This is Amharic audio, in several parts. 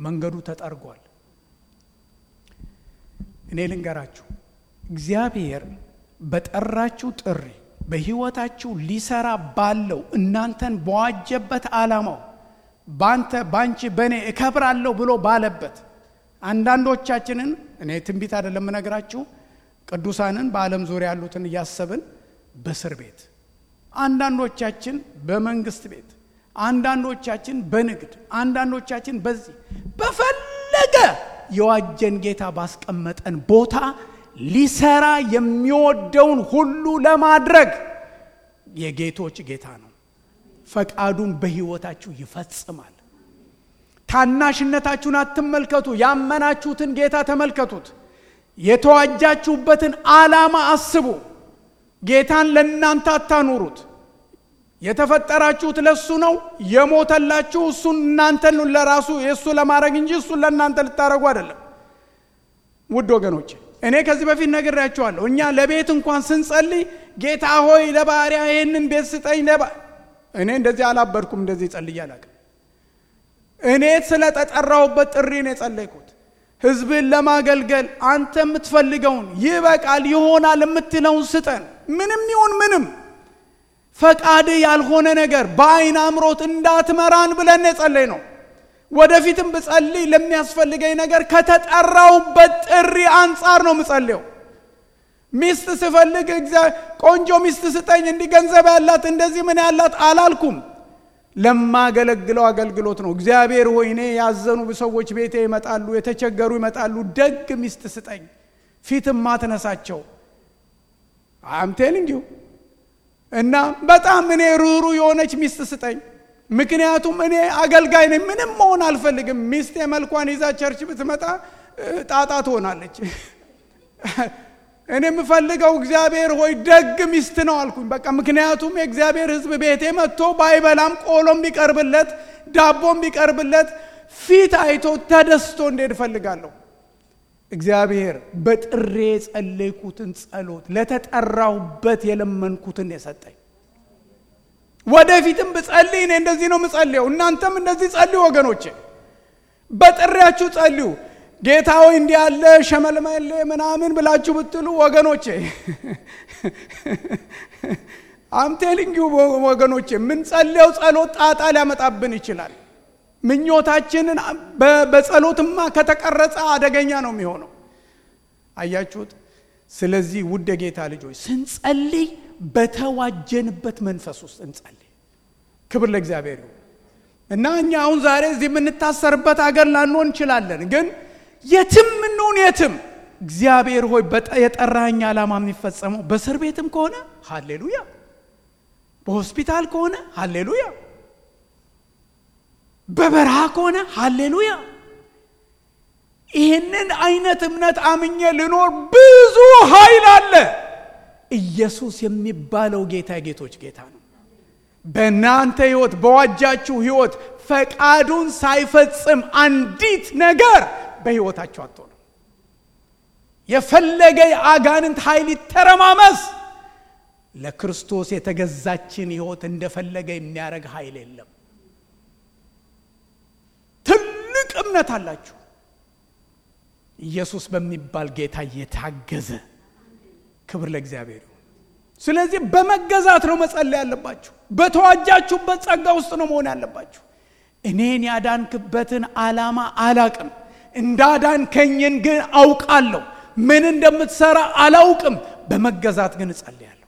መንገዱ ተጠርጓል። እኔ ልንገራችሁ፣ እግዚአብሔር በጠራችሁ ጥሪ በሕይወታችሁ ሊሰራ ባለው እናንተን በዋጀበት ዓላማው ባንተ ባንቺ በእኔ እከብራለሁ ብሎ ባለበት አንዳንዶቻችንን እኔ ትንቢት አይደለም የምነግራችሁ ቅዱሳንን በዓለም ዙሪያ ያሉትን እያሰብን በእስር ቤት አንዳንዶቻችን በመንግስት ቤት አንዳንዶቻችን በንግድ አንዳንዶቻችን በዚህ በፈለገ የዋጀን ጌታ ባስቀመጠን ቦታ ሊሰራ የሚወደውን ሁሉ ለማድረግ የጌቶች ጌታ ነው። ፈቃዱን በሕይወታችሁ ይፈጽማል። ታናሽነታችሁን አትመልከቱ። ያመናችሁትን ጌታ ተመልከቱት። የተዋጃችሁበትን ዓላማ አስቡ። ጌታን ለእናንተ አታኑሩት። የተፈጠራችሁት ለእሱ ነው። የሞተላችሁ እሱን እናንተን ለራሱ የእሱ ለማድረግ እንጂ እሱን ለእናንተ ልታደረጉ አይደለም። ውድ ወገኖች እኔ ከዚህ በፊት ነግሬያችኋለሁ። እኛ ለቤት እንኳን ስንጸልይ ጌታ ሆይ ለባሪያ ይህንን ቤት ስጠኝ ለባ እኔ እንደዚህ አላበድኩም። እንደዚህ ጸልዬ አላውቅም። እኔ ስለ ተጠራሁበት ጥሪ ነው የጸለይኩት። ህዝብን ለማገልገል አንተ የምትፈልገውን ይበቃል ይሆናል የምትለውን ስጠን። ምንም ይሁን ምንም ፈቃድ ያልሆነ ነገር በአይን አምሮት እንዳትመራን ብለን የጸለይ ነው። ወደፊትም ብጸልይ ለሚያስፈልገኝ ነገር ከተጠራውበት ጥሪ አንጻር ነው ምጸልየው። ሚስት ስፈልግ ቆንጆ ሚስት ስጠኝ፣ እንዲህ ገንዘብ ያላት እንደዚህ ምን ያላት አላልኩም። ለማገለግለው አገልግሎት ነው። እግዚአብሔር ሆይ እኔ ያዘኑ ሰዎች ቤቴ ይመጣሉ፣ የተቸገሩ ይመጣሉ። ደግ ሚስት ስጠኝ፣ ፊትም ማትነሳቸው አምቴልንጊው እና በጣም እኔ ሩሩ የሆነች ሚስት ስጠኝ። ምክንያቱም እኔ አገልጋይ ነኝ፣ ምንም መሆን አልፈልግም። ሚስቴ መልኳን ይዛ ቸርች ብትመጣ ጣጣ ትሆናለች። እኔ የምፈልገው እግዚአብሔር ሆይ ደግ ሚስት ነው አልኩኝ። በቃ ምክንያቱም የእግዚአብሔር ሕዝብ ቤቴ መጥቶ ባይበላም ቆሎም ቢቀርብለት ዳቦም ቢቀርብለት ፊት አይቶ ተደስቶ እንዴት እፈልጋለሁ። እግዚአብሔር በጥሬ የጸለይኩትን ጸሎት ለተጠራሁበት የለመንኩትን የሰጠኝ። ወደፊትም ብጸልይ እኔ እንደዚህ ነው የምጸልየው። እናንተም እንደዚህ ጸልዩ ወገኖቼ፣ በጥሪያችሁ ጸልዩ። ጌታ ሆይ እንዲህ ያለ ሸመልመሌ ምናምን ብላችሁ ብትሉ ወገኖቼ አምቴሊንግ ወገኖቼ የምንጸልየው ጸሎት ጣጣ ሊያመጣብን ይችላል። ምኞታችንን በጸሎትማ ከተቀረጸ አደገኛ ነው የሚሆነው። አያችሁት? ስለዚህ ውድ የጌታ ልጆች ስንጸልይ በተዋጀንበት መንፈስ ውስጥ እንጸልይ። ክብር ለእግዚአብሔር ይሁን እና እኛ አሁን ዛሬ እዚህ የምንታሰርበት አገር ላንሆን እንችላለን ግን የትም እንሁን የትም እግዚአብሔር ሆይ የጠራኝ ዓላማ የሚፈጸመው በእስር ቤትም ከሆነ ሃሌሉያ፣ በሆስፒታል ከሆነ ሃሌሉያ፣ በበረሃ ከሆነ ሃሌሉያ። ይህንን አይነት እምነት አምኜ ልኖር ብዙ ኃይል አለ። ኢየሱስ የሚባለው ጌታ ጌቶች ጌታ ነው። በእናንተ ህይወት በዋጃችሁ ህይወት ፈቃዱን ሳይፈጽም አንዲት ነገር በህይወታቸው አትሆኑ። የፈለገ የአጋንንት ኃይል ይተረማመስ፣ ለክርስቶስ የተገዛችን ህይወት እንደፈለገ የሚያደርግ ኃይል የለም። ትልቅ እምነት አላችሁ። ኢየሱስ በሚባል ጌታ እየታገዘ ክብር ለእግዚአብሔር ይሁን። ስለዚህ በመገዛት ነው መጸለይ ያለባችሁ። በተዋጃችሁበት ጸጋ ውስጥ ነው መሆን ያለባችሁ። እኔን ያዳንክበትን ዓላማ አላቅም እንዳዳንከኝን ግን አውቃለሁ። ምን እንደምትሰራ አላውቅም። በመገዛት ግን እጸልያለሁ።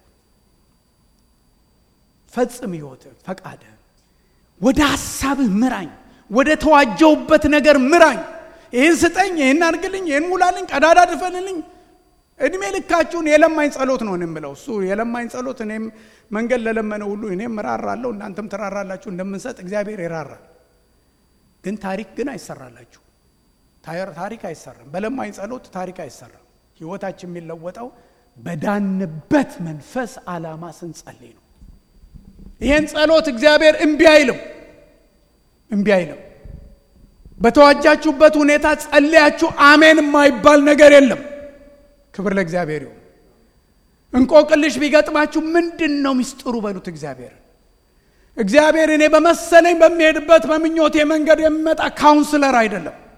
ፈጽም ሕይወትህ ፈቃድህን ወደ ሐሳብህ ምራኝ። ወደ ተዋጀውበት ነገር ምራኝ። ይህን ስጠኝ፣ ይህን አድርግልኝ፣ ይህን ሙላልኝ፣ ቀዳዳ ድፈልልኝ። እድሜ ልካችሁን የለማኝ ጸሎት ነው የምለው። እሱ የለማኝ ጸሎት እኔም መንገድ ለለመነ ሁሉ እኔም እራራለሁ፣ እናንተም ትራራላችሁ እንደምንሰጥ እግዚአብሔር ይራራል። ግን ታሪክ ግን አይሰራላችሁ ታሪክ አይሰራም። በለማኝ ጸሎት ታሪክ አይሰራም። ህይወታችን የሚለወጠው በዳንበት መንፈስ ዓላማ ስንጸልይ ነው። ይህን ጸሎት እግዚአብሔር እምቢ አይልም፣ እምቢ አይልም። በተዋጃችሁበት ሁኔታ ጸልያችሁ አሜን የማይባል ነገር የለም። ክብር ለእግዚአብሔር ይሁን። እንቆቅልሽ ቢገጥማችሁ ምንድን ነው ሚስጥሩ በሉት እግዚአብሔር እግዚአብሔር እኔ በመሰለኝ በሚሄድበት በምኞቴ መንገድ የሚመጣ ካውንስለር አይደለም።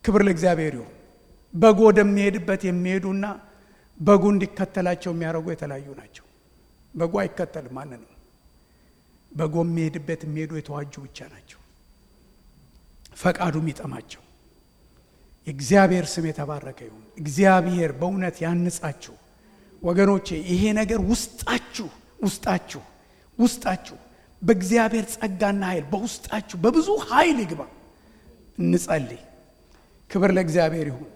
ክብር ለእግዚአብሔር ይሁን። በጉ ወደሚሄድበት የሚሄዱና በጉ እንዲከተላቸው የሚያደርጉ የተለያዩ ናቸው። በጉ አይከተልም ማንንም። በጉ የሚሄድበት የሚሄዱ የተዋጁ ብቻ ናቸው። ፈቃዱ የሚጠማቸው። የእግዚአብሔር ስም የተባረከ ይሁን። እግዚአብሔር በእውነት ያንጻችሁ ወገኖቼ። ይሄ ነገር ውስጣችሁ ውስጣችሁ ውስጣችሁ በእግዚአብሔር ጸጋና ኃይል በውስጣችሁ በብዙ ኃይል ይግባ። እንጸልይ። ክብር ለእግዚአብሔር ይሁን።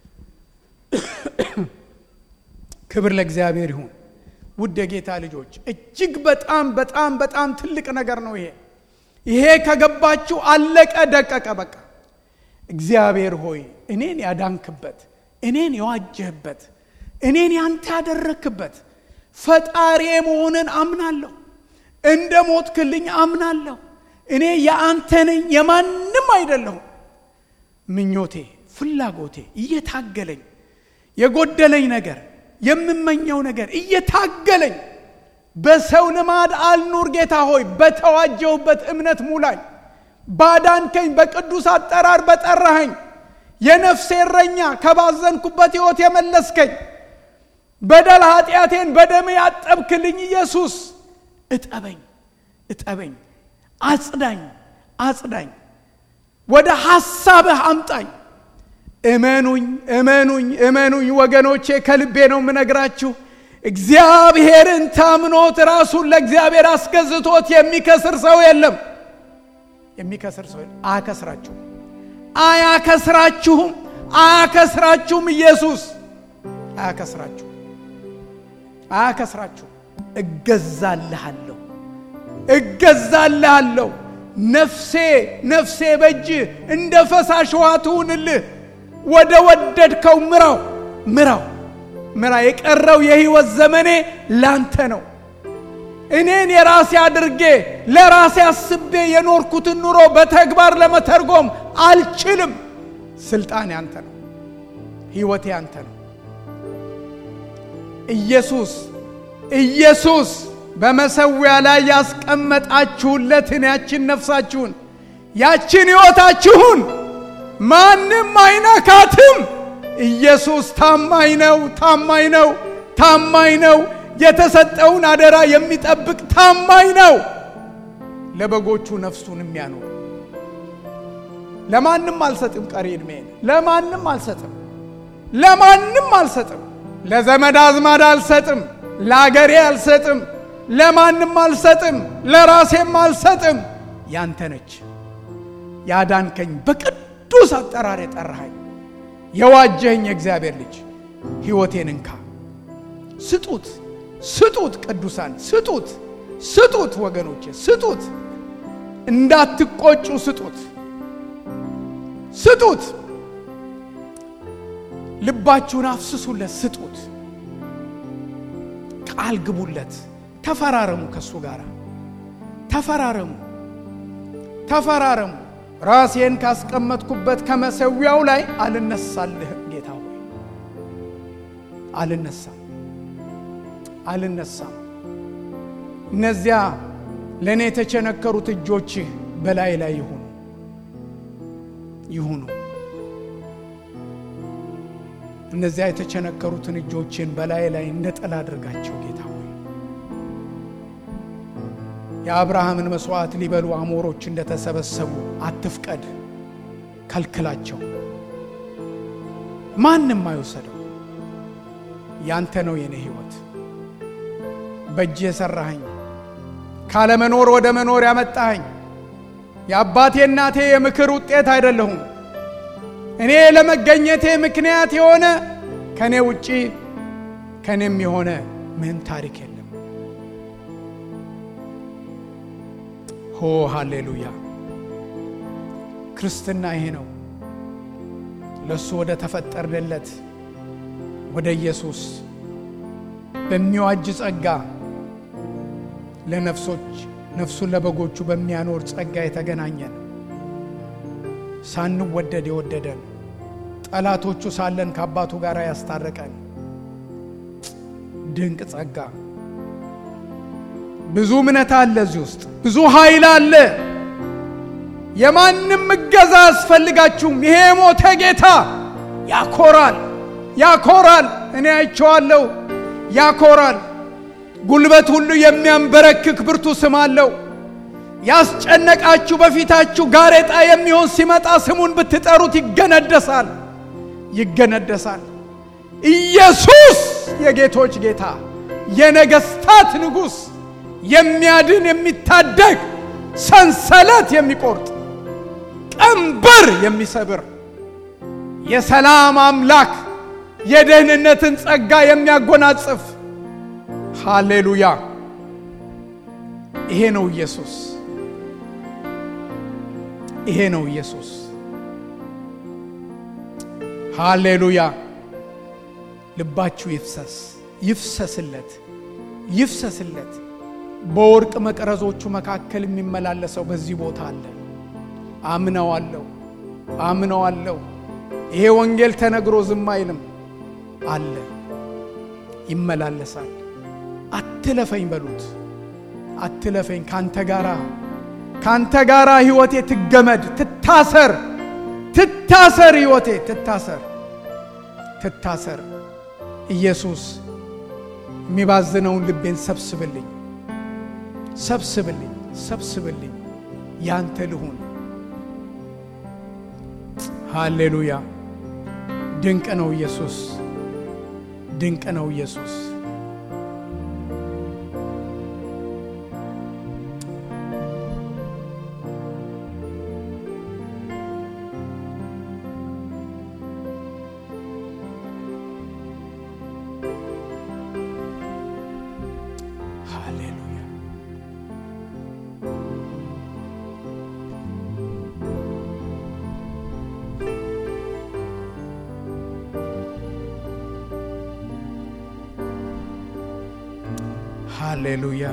ክብር ለእግዚአብሔር ይሁን። ውድ የጌታ ልጆች እጅግ በጣም በጣም በጣም ትልቅ ነገር ነው ይሄ። ይሄ ከገባችሁ አለቀ ደቀቀ በቃ። እግዚአብሔር ሆይ እኔን ያዳንክበት፣ እኔን የዋጀህበት፣ እኔን ያንተ ያደረክበት ፈጣሪ መሆንን አምናለሁ። እንደ ሞትክልኝ አምናለሁ። እኔ የአንተ ነኝ፣ የማንም አይደለሁም። ምኞቴ፣ ፍላጎቴ እየታገለኝ የጎደለኝ ነገር የምመኘው ነገር እየታገለኝ በሰው ልማድ አልኑር። ጌታ ሆይ በተዋጀውበት እምነት ሙላኝ። ባዳንከኝ፣ በቅዱስ አጠራር በጠራኸኝ፣ የነፍሴ እረኛ ከባዘንኩበት ሕይወት የመለስከኝ፣ በደል ኃጢአቴን በደም ያጠብክልኝ ኢየሱስ እጠበኝ፣ እጠበኝ፣ አጽዳኝ፣ አጽዳኝ፣ ወደ ሐሳብህ አምጣኝ። እመኑኝ እመኑኝ እመኑኝ ወገኖቼ፣ ከልቤ ነው የምነግራችሁ። እግዚአብሔርን ታምኖት ራሱን ለእግዚአብሔር አስገዝቶት የሚከስር ሰው የለም። የሚከስር ሰው አያከስራችሁም፣ አያከስራችሁም፣ አያከስራችሁም። ኢየሱስ አያከስራችሁም፣ አያከስራችሁም። እገዛልሃለሁ፣ እገዛልሃለሁ። ነፍሴ ነፍሴ በእጅ እንደ ፈሳሽ ውሃ ትሁንልህ። ወደ ወደድከው ምራው ምራው ምራ። የቀረው የሕይወት ዘመኔ ላንተ ነው። እኔን የራሴ አድርጌ ለራሴ አስቤ የኖርኩትን ኑሮ በተግባር ለመተርጎም አልችልም። ስልጣን ያንተ ነው። ሕይወቴ ያንተ ነው። ኢየሱስ ኢየሱስ በመሰዊያ ላይ ያስቀመጣችሁለትን ያችን ነፍሳችሁን ያችን ሕይወታችሁን ማንም አይነካትም። ኢየሱስ ታማኝ ነው፣ ታማኝ ነው፣ ታማኝ ነው። የተሰጠውን አደራ የሚጠብቅ ታማኝ ነው። ለበጎቹ ነፍሱን የሚያኖር ለማንም አልሰጥም። ቀሪ ዕድሜን ለማንም አልሰጥም፣ ለማንም አልሰጥም። ለዘመድ አዝማድ አልሰጥም፣ ለአገሬ አልሰጥም፣ ለማንም አልሰጥም፣ ለራሴም አልሰጥም። ያንተ ነች ያዳንከኝ በቅድ ቅዱስ አጠራር የጠራኸኝ የዋጀኸኝ የእግዚአብሔር ልጅ ሕይወቴን እንካ። ስጡት፣ ስጡት፣ ቅዱሳን ስጡት፣ ስጡት፣ ወገኖቼ ስጡት። እንዳትቆጩ ስጡት፣ ስጡት። ልባችሁን አፍስሱለት፣ ስጡት። ቃል ግቡለት። ተፈራረሙ፣ ከእሱ ጋር ተፈራረሙ፣ ተፈራረሙ። ራሴን ካስቀመጥኩበት ከመሰዊያው ላይ አልነሳልህም። ጌታ ሆይ አልነሳም፣ አልነሳም። እነዚያ ለእኔ የተቸነከሩት እጆችህ በላይ ላይ ይሁኑ ይሁኑ። እነዚያ የተቸነከሩትን እጆችን በላይ ላይ እንደ ጥላ አድርጋቸው ጌታ ሆይ የአብርሃምን መሥዋዕት ሊበሉ አሞሮች እንደተሰበሰቡ አትፍቀድ፣ ከልክላቸው። ማንም አይወሰደው። ያንተ ነው የኔ ሕይወት። በእጅ የሠራኸኝ ካለመኖር ወደ መኖር ያመጣኸኝ የአባቴ እናቴ የምክር ውጤት አይደለሁም። እኔ ለመገኘቴ ምክንያት የሆነ ከእኔ ውጪ ከእኔም የሆነ ምንም ታሪክ የለም። ሆ ሃሌሉያ! ክርስትና ይሄ ነው። ለእሱ ወደ ተፈጠርንለት ወደ ኢየሱስ በሚዋጅ ጸጋ ለነፍሶች ነፍሱን ለበጎቹ በሚያኖር ጸጋ የተገናኘን ሳንወደድ የወደደን ጠላቶቹ ሳለን ከአባቱ ጋር ያስታረቀን ድንቅ ጸጋ። ብዙ እምነት አለ እዚህ ውስጥ፣ ብዙ ኃይል አለ። የማንም እገዛ አያስፈልጋችሁም። ይሄ የሞተ ጌታ ያኮራል፣ ያኮራል። እኔ አይቼዋለሁ። ያኮራል። ጉልበት ሁሉ የሚያንበረክክ ብርቱ ስም አለው። ያስጨነቃችሁ በፊታችሁ ጋሬጣ የሚሆን ሲመጣ ስሙን ብትጠሩት ይገነደሳል፣ ይገነደሳል። ኢየሱስ የጌቶች ጌታ የነገስታት ንጉሥ የሚያድን የሚታደግ ሰንሰለት የሚቆርጥ ቀንበር የሚሰብር የሰላም አምላክ የደህንነትን ጸጋ የሚያጎናጽፍ ሃሌሉያ! ይሄ ነው ኢየሱስ። ይሄ ነው ኢየሱስ። ሃሌሉያ! ልባችሁ ይፍሰስ፣ ይፍሰስለት፣ ይፍሰስለት። በወርቅ መቅረዞቹ መካከል የሚመላለሰው በዚህ ቦታ አለ። አምነዋለሁ፣ አምነዋለሁ። ይሄ ወንጌል ተነግሮ ዝም አይልም አለ፣ ይመላለሳል። አትለፈኝ በሉት፣ አትለፈኝ። ካንተ ጋራ ካንተ ጋራ ሕይወቴ ትገመድ፣ ትታሰር፣ ትታሰር፣ ሕይወቴ ትታሰር፣ ትታሰር። ኢየሱስ የሚባዝነውን ልቤን ሰብስብልኝ፣ ሰብስብልኝ፣ ሰብስብልኝ፣ ያንተ ልሁን። ሃሌሉያ! ድንቅ ነው ኢየሱስ፣ ድንቅ ነው ኢየሱስ። ሃሌሉያ! ሃሌሉያ!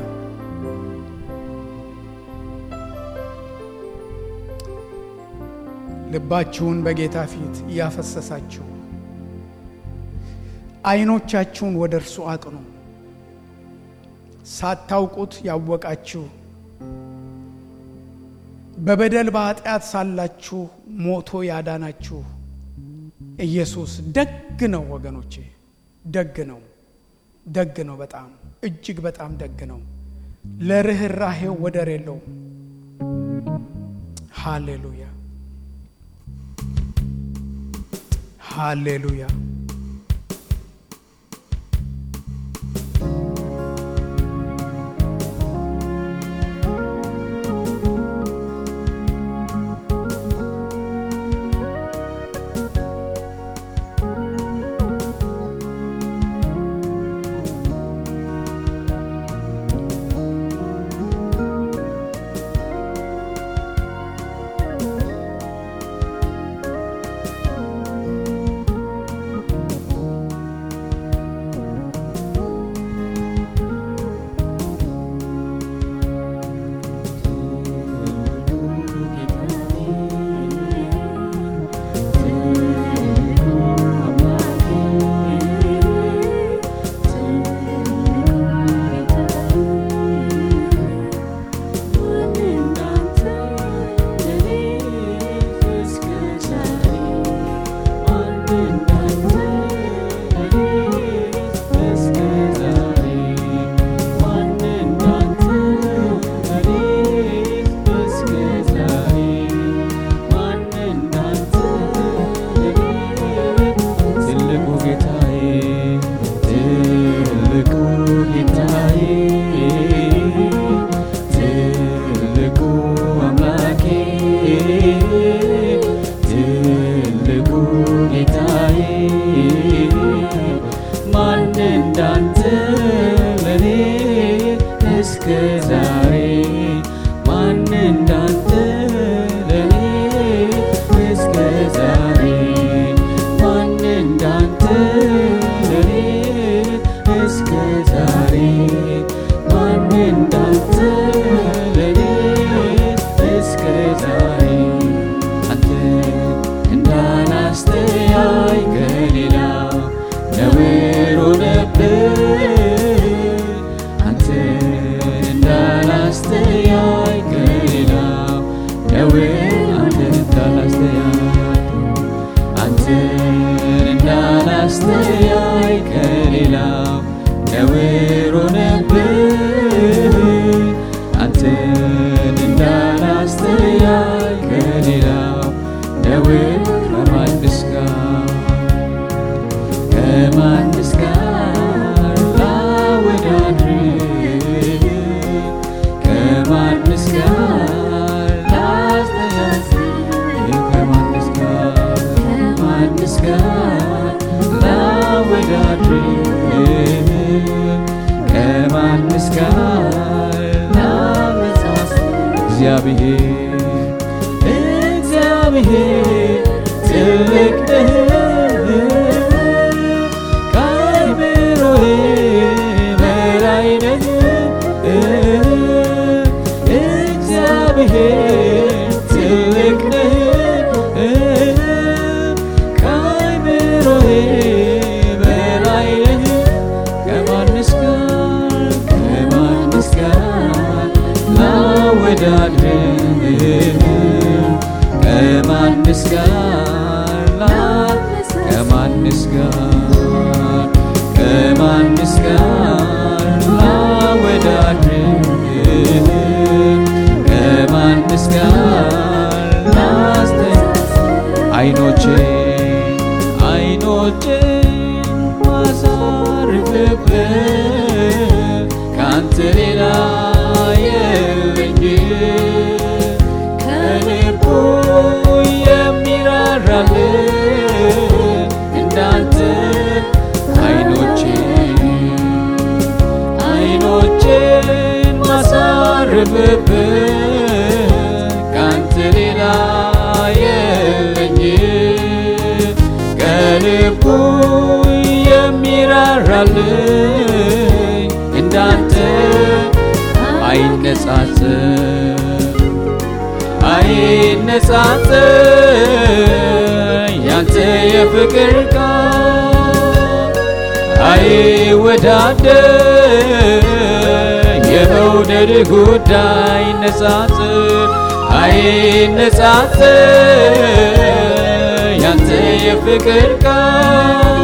ልባችሁን በጌታ ፊት እያፈሰሳችሁ ዓይኖቻችሁን ወደ እርሱ አቅኑ። ሳታውቁት ያወቃችሁ በበደል በኃጢአት ሳላችሁ ሞቶ ያዳናችሁ ኢየሱስ ደግ ነው ወገኖቼ፣ ደግ ነው፣ ደግ ነው። በጣም እጅግ በጣም ደግ ነው። ለርኅራሄው ወደር የለውም። ሃሌሉያ ሃሌሉያ። አንተን እንዳላስተያይ ከሌላው ነውር ሆነብኝ አንተን እንዳላስተያይ ከሌላው ነውር ከማንስ ጋር ከማንስ ጋር ላወዳድር ከማንስ ጋር ላስተያይ ከማንስ ጋር ከማንስ ጋር ላወዳድር ከማንስ ጋር ላመሳስል እግዚአብሔር እግዚአብሔር ትልቅ ነህ ከአእምሮዬ በላይ ነህ እግዚአብሔር ትልቅ ነህ ከአእምሮዬ በላይ ነህ ከማንስ ጋር ከማንስ ጋር ላወዳድርህ ከማንስ ጋር ላ ከማንስ ጋር ከማንስ ጋር ላወዳድርህ ከማንስ ጋር ላስተይ አይኖቼ አይኖቼ ማሳርፍብህ ከአንተ ሌላ የለኝ ከልቡ የሚራራልን እንዳንተ አይኖቼ አይኖቼን ማሳርፍብህ ከአንተ ሌላ የለኝ ከልቡ የሚራራልኝ እንዳንተ አይነጻጽር አይነጻጽር ያንተ የፍቅር ቃል አይወዳደር የመውደድ ጉዳይ አይነጻጽር አይነጻጽር ያንተ የፍቅር ቃል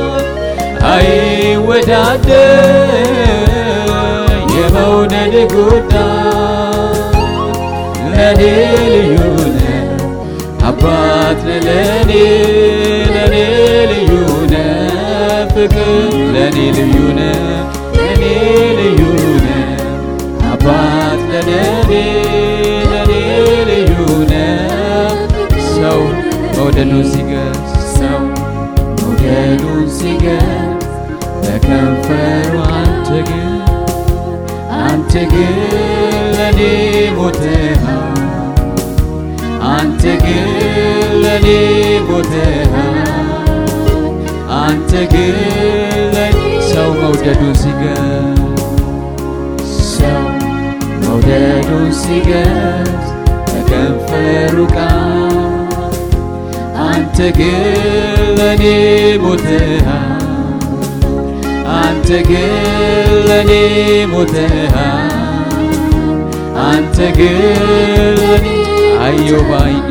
አይወዳደር የመውደድ ጉዳይ ለኔ ልዩ ነህ አባት ነህ ለኔ ለኔ ልዩ ነህ ፍቅር ለኔ ልዩ ነህ ለኔ ልዩ ነህ አባት ነህ ለኔ ለኔ ልዩ ነህ ሰው መውደዱን ሲገልጽ ሰው መውደዱን ሲገልጽ በከንፈሩ አንተ ግን አንተ ግን ለኔ ሞተሃል አንተ ግን ለኔ ሞተሃል አንተ ግን ለኔ ሰው መውደዱን ሲገልጽ ሰው መውደዱን ሲገልጽ በከንፈሩ ቃል አንተ ግን ለኔ ሞተሃል አንተ ግን ለኔ ሞተሃል አንተ ግን ለኔ አየው ባይኔ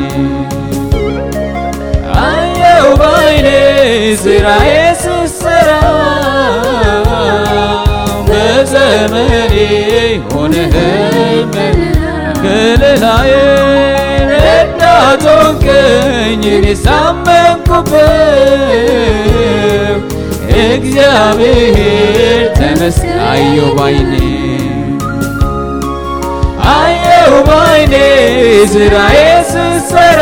አየው ባይኔ ስራዬ ስሰራ በዘመኔ ሆነህኝ ከለላዬ ረዳት ሆንከኝ እኔ ሳመንኩበት እግዚአብሔር ተመስገን አየው ባይኔ አየው ባይኔ ስራዬ ስሰራ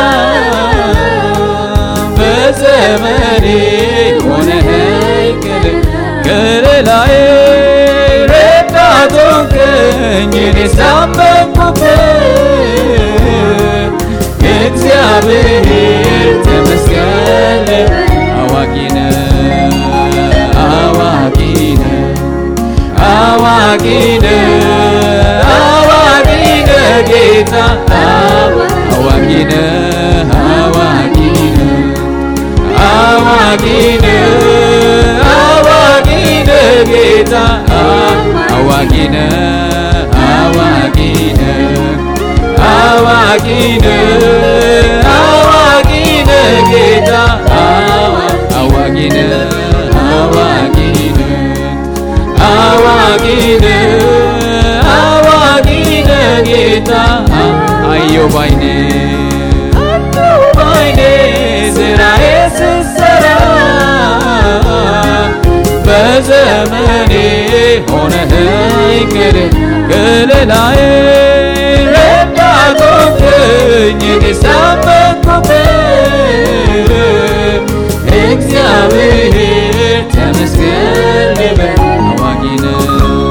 በዘመኔ ሆነኸኝ ከለላዬ ረዳት ሆንከኝ እኔ ሳመንኩበት እግዚአብሔር ተመስገን አዋቂ ነህ አዋቂ ነህ አዋቂ ነህ አዋቂ ነህ ጌታ አዋቂ ነህ አዋቂ ነህ አዋቂ ነህ አዋቂ ነህ ጌታ አዋቂ ነህ አዋቂ ነህ አዋቂ ነህ አዋቂ ነህ ጌታ በዘመኔ ሆነኸኝ ክልል ክልላዬ ረዳት ሆንክኝ እኔ ሳመንኩብህ እግዚአብሔር ተመስገን ልበል አዋቂ ነህ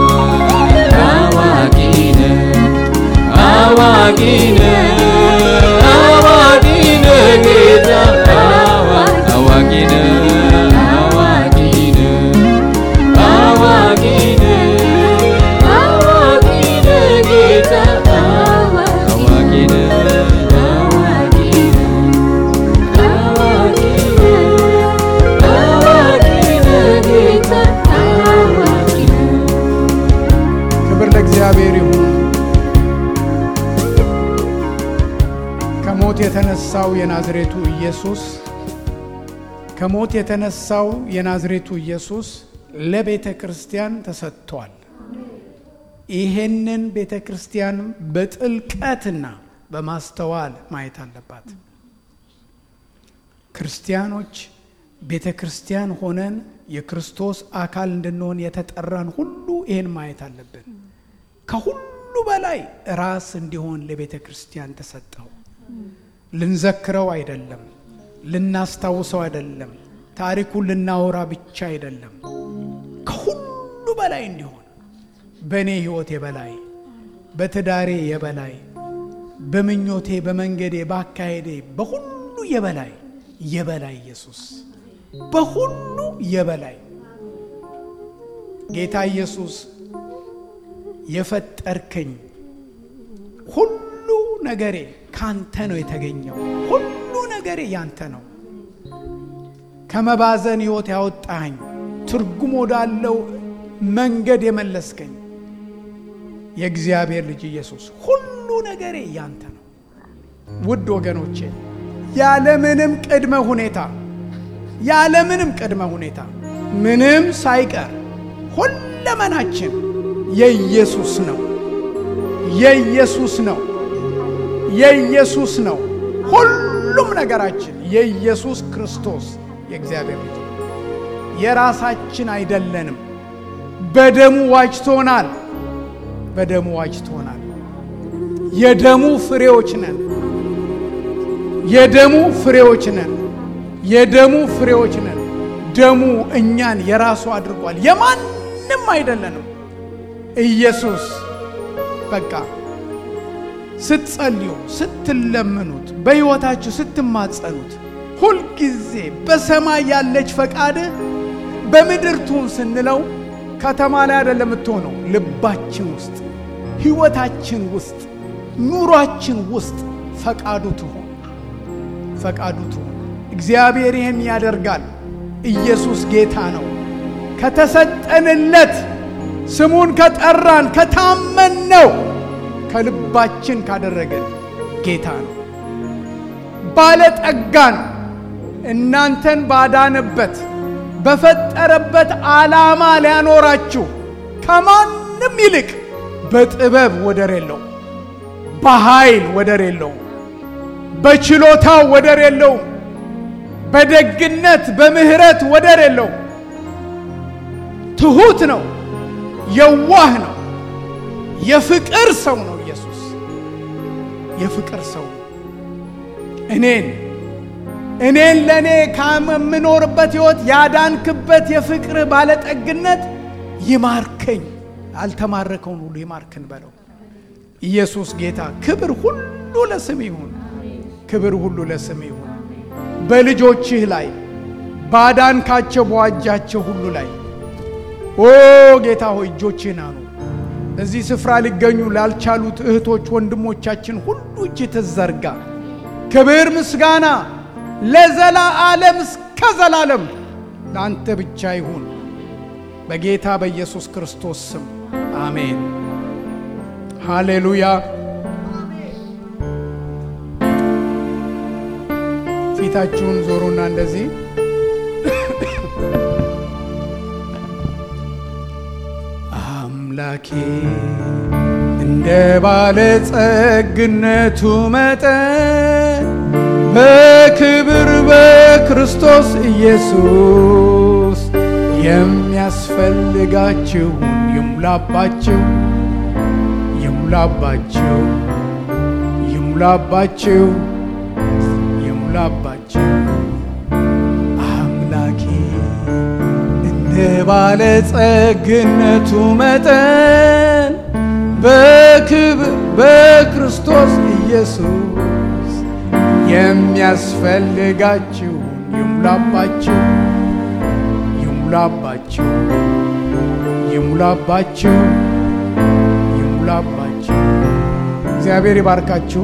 አዋቂ ነህ አዋቂ ነህ አዋቂ ነህ ጌታ አዋ- አዋቂ ነህ አዋቂ ነህ አዋቂ ነህ አዋቂ ነህ ጌታ አዋቂ ነህ አዋቂ ነህ አዋቂ ነህ አዋቂ ነህ ጌታ አዋቂ ነህ ክብር ለእግዚአብሔር ይሁን። ከሞት የተነሳው የናዝሬቱ ኢየሱስ ከሞት የተነሳው የናዝሬቱ ኢየሱስ ለቤተ ክርስቲያን ተሰጥቷል። ይሄንን ቤተ ክርስቲያን በጥልቀትና በማስተዋል ማየት አለባት። ክርስቲያኖች ቤተ ክርስቲያን ሆነን የክርስቶስ አካል እንድንሆን የተጠራን ሁሉ ይህን ማየት አለብን። ከሁሉ በላይ ራስ እንዲሆን ለቤተ ክርስቲያን ተሰጠው። ልንዘክረው አይደለም፣ ልናስታውሰው አይደለም፣ ታሪኩን ልናወራ ብቻ አይደለም። ከሁሉ በላይ እንዲሆን በእኔ ሕይወት የበላይ በትዳሬ የበላይ በምኞቴ በመንገዴ ባካሄዴ በሁሉ የበላይ የበላይ ኢየሱስ በሁሉ የበላይ ጌታ ኢየሱስ የፈጠርከኝ ሁሉ ነገሬ ካንተ ነው የተገኘው። ሁሉ ነገሬ ያንተ ነው። ከመባዘን ሕይወት ያወጣኸኝ፣ ትርጉም ወዳለው መንገድ የመለስከኝ የእግዚአብሔር ልጅ ኢየሱስ ሁሉ ነገሬ ያንተ ነው። ውድ ወገኖቼ ያለምንም ቅድመ ሁኔታ ያለምንም ቅድመ ሁኔታ ምንም ሳይቀር ሁለመናችን የኢየሱስ ነው። የኢየሱስ ነው። የኢየሱስ ነው። ሁሉም ነገራችን የኢየሱስ ክርስቶስ የእግዚአብሔር ልጅ የራሳችን አይደለንም። በደሙ ዋጅቶናል። በደሙ ዋጅቶናል። የደሙ ፍሬዎች ነን። የደሙ ፍሬዎች ነን። የደሙ ፍሬዎች ነን። ደሙ እኛን የራሱ አድርጓል። የማንም አይደለንም። ኢየሱስ በቃ ስትጸልዩ፣ ስትለምኑት፣ በሕይወታችሁ ስትማጸኑት ሁልጊዜ በሰማይ ያለች ፈቃድ በምድር ትሁን ስንለው ከተማ ላይ አይደለም የምትሆነው፣ ልባችን ውስጥ፣ ሕይወታችን ውስጥ፣ ኑሯችን ውስጥ ፈቃዱ ትሆን ፈቃዱ ትሆን። እግዚአብሔር ይህን ያደርጋል። ኢየሱስ ጌታ ነው። ከተሰጠንለት ስሙን ከጠራን ከታመንነው ከልባችን ካደረገን ጌታ ነው። ባለጠጋን እናንተን ባዳነበት በፈጠረበት ዓላማ ሊያኖራችሁ ከማንም ይልቅ በጥበብ ወደር የለው፣ በኃይል ወደር የለው፣ በችሎታው ወደር የለውም፣ በደግነት በምሕረት ወደር የለው። ትሑት ነው፣ የዋህ ነው፣ የፍቅር ሰው ነው። ኢየሱስ የፍቅር ሰው ነው። እኔን እኔን ለእኔ ከምኖርበት ሕይወት ያዳንክበት የፍቅር ባለጠግነት ይማርከኝ። አልተማረከውን ሁሉ ይማርክን በለው። ኢየሱስ ጌታ። ክብር ሁሉ ለስም ይሁን። ክብር ሁሉ ለስም ይሁን። በልጆችህ ላይ ባዳንካቸው በዋጃቸው ሁሉ ላይ ኦ ጌታ ሆይ እጆችህን አኑ። በዚህ ስፍራ ሊገኙ ላልቻሉት እህቶች ወንድሞቻችን ሁሉ እጅ ትዘርጋ። ክብር ምስጋና ለዘላለም እስከ ዘላለም ለአንተ ብቻ ይሁን። በጌታ በኢየሱስ ክርስቶስ ስም አሜን። ሃሌሉያ። ፊታችሁን ዞሩና እንደዚህ አምላኬ እንደ ባለጸግነቱ መጠን በክብር በክርስቶስ ኢየሱስ የሚያስፈልጋችሁን ይሙላባችሁ ይሙላባችሁ ይሙላባችሁ ይሙላባችሁ አምላኬ እንደ ባለጸግነቱ መጠን በክብር በክርስቶስ ኢየሱስ የሚያስፈልጋችሁን ይሙላባችሁ ይሙላባችሁ ይሙላባችሁ ይሙላባችሁ። እግዚአብሔር ይባርካችሁ።